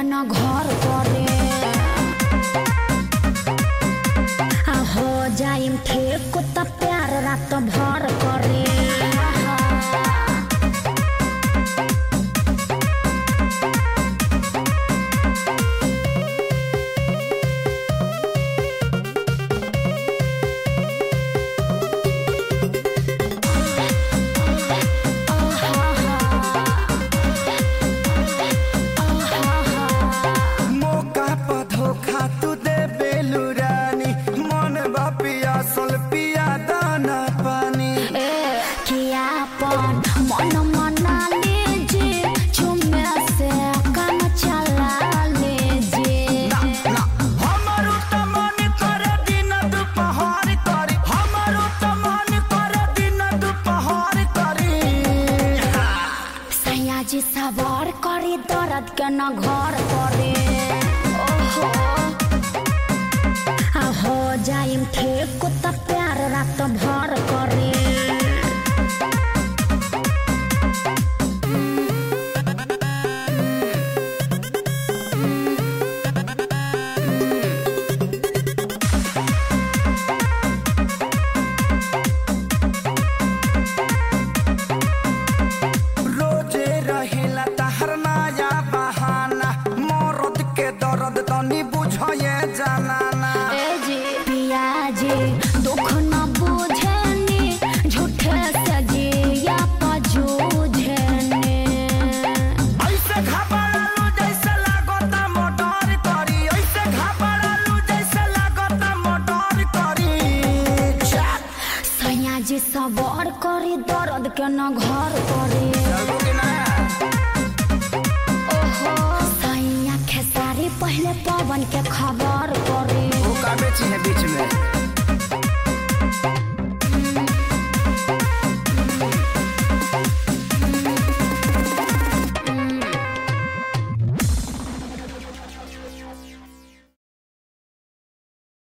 न घर करे आ हो जाइम ठेक त प्यार रात भर करे मौका पर धोखा तू दे बेलू रानी मन बा पियासल पिया दाना पानी ए कियापन मन मना लीजे चुमे से काम चला लीजे हमारो त मन करे दिन दुपहर करी हमारो त मन करे दिन दुपहर करी सयाजी सवार करी दर्द के न घर करे ओहो आ हो जाइम ठेक त प्यार रात भर करे रोजे रहेला तहर नया बहाना मरद के दर्द तनी बुझे जानाना ए जी पियाजी दुख न बुझनी झूठे से जिया पजूझनी ऐसे घबरालू जैसे लागता मोटर करी ऐसे घबरालू जैसे लागता मोटर करी चल सयाजी सवार करी दर्द के न घर करे चलबो कि ना ओहो सैया खेसारी पहले पवन के खबर